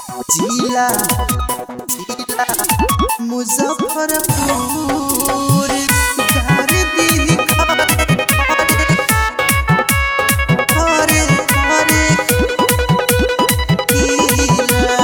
जिला जिला मुजफ्फरपुर घर दी घरे घरे किला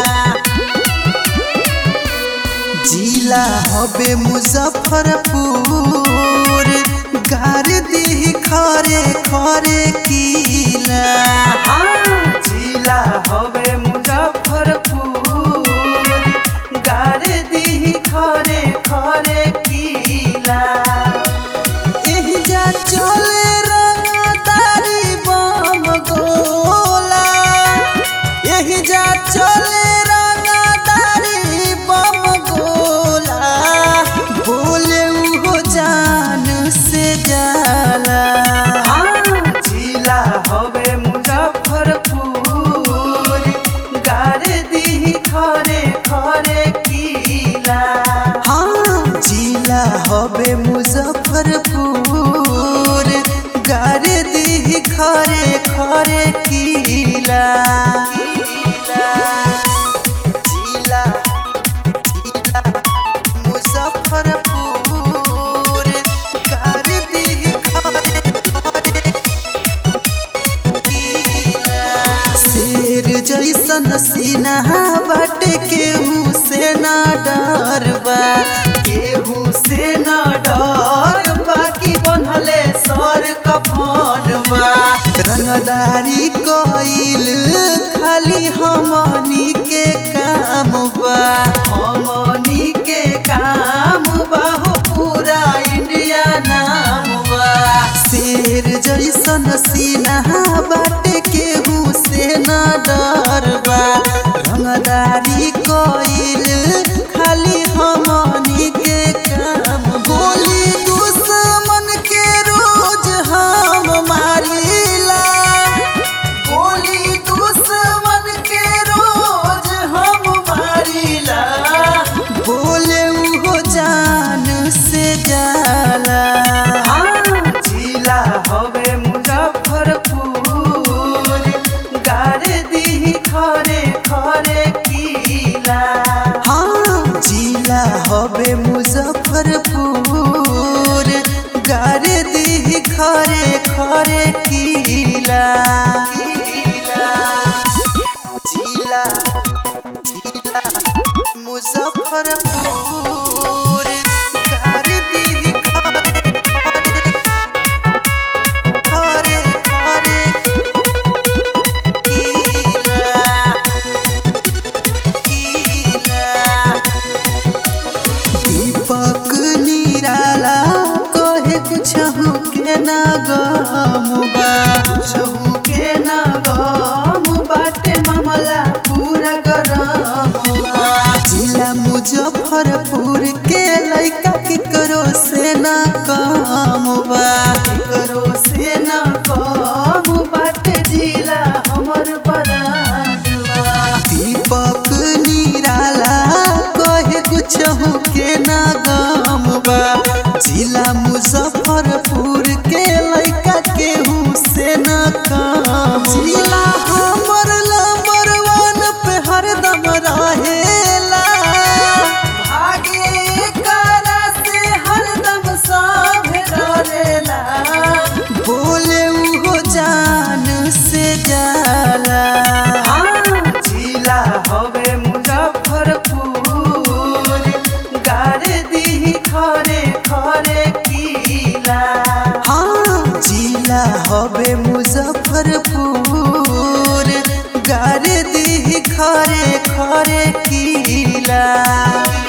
जिला हबे मुजफ्फरपुर गार दी खरे खरे किला जिला हबे मुजफ्फरपुर गार दी खरे खरे किला एही जा चले रंगदारी बम गोला एही जा चले रंगदारी बम गोला बोले उहो जान से जाला जिला हवे मुजफ्फरपुर गारे दी खरे खरे किला हाँ जिला हवे मुजफ्फरपुर गारे दी खरे खरे किला जिला जिला मुजफ्फरपुर गारे दी खरे खरे शेर जैसन सीना बाटे केहू से ना डरबा केहू से ना डर बाकी बनले सर कफनबा रंगदारी कइल खाली हमनी के काम बा हमनी के काम बा हो पूरा इंडिया नाम बा शेर जैसन सीना बाटे केहू से ना डरबा रंगदारी कइल खाली हमनी के काम गोली दुश्मन के रोज हम मारिला गोली दुश्मन के रोज हम मारिला बोले उहो जान से जाला जिला हवे मुजफ्फरपुर गारे दी खरे खरे किला हाँ जिला हवे मुजफ्फरपुर गारे दी खरे खरे किला जिला जिला मुजफ्फरपुर गारे दी खरे खरे खरे किला दीपक निराला कहे कुछ के ना गमुबा कुछ के ना गम बाटे मामला पूरा गरमुबा जिला मुजफ्फरपुर के लइका के करो से ना कमुबा करो से ना कम बाटे जिला हमर बराडवा दीपक निराला कहे कुछ के ना गमबा जिला मुजफ्फरपुर के लइका केहू से ना कम जिला हमर नंबर वन पे हरदम रहेला भागे करा से हरदम सब डरेला बोले उहो जान से जाला जिला हवे मुजफ्फरपुर गारे दी खरे खरे किला हाँ जिला हवे मुजफ्फरपुर गारे दी खरे खरे किला